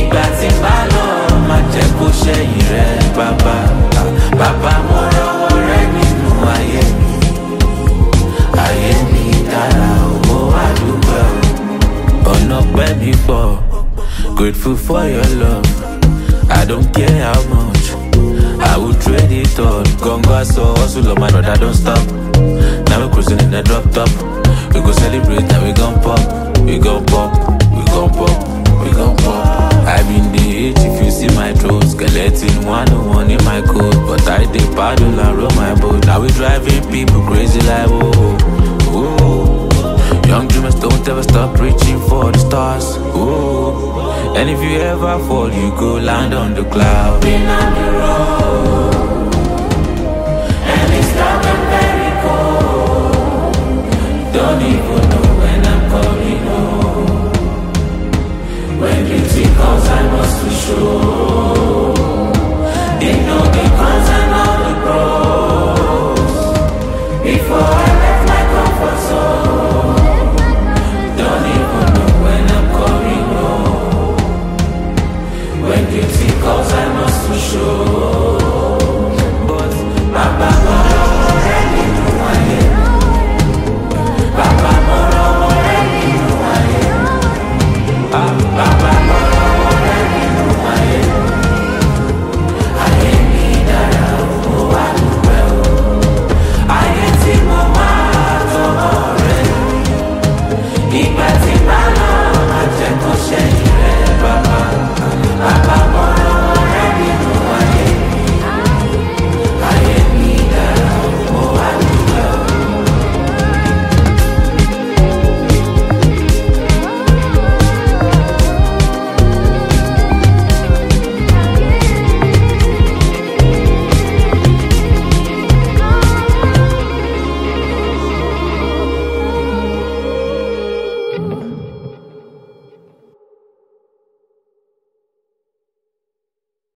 ìgbà tí n bá lọ má jẹ́ kó ṣẹ̀yìn rẹ bàbá bàbá mo rọwọ́ rẹ nínú ayé mi ayé mi dára owó àdúgbò ọ̀nà pẹ́ mi pọ̀ grateful for your love I don't care how much I will trade it all gongo aṣọ hustle of my brother don't stop now we cruising in the drop top we go celebrate and we gon pop we gon pop we gon pop we gon pop. I been the age if you see my throat skeleton one on one in my coat but I dey paddle and roll my boat now we driving people crazy like oh oh. oh. Young dreamers don't ever stop reaching for the stars. Ooh. And if you ever fall, you go land on the cloud. Been on the road, and it's dark and very cold. Don't even know when I'm coming home. When duty calls, I must be sure. They know the cons and all the pros. Before I left my comfort zone. Don't even know when I'm coming home. When duty calls, I must be sure.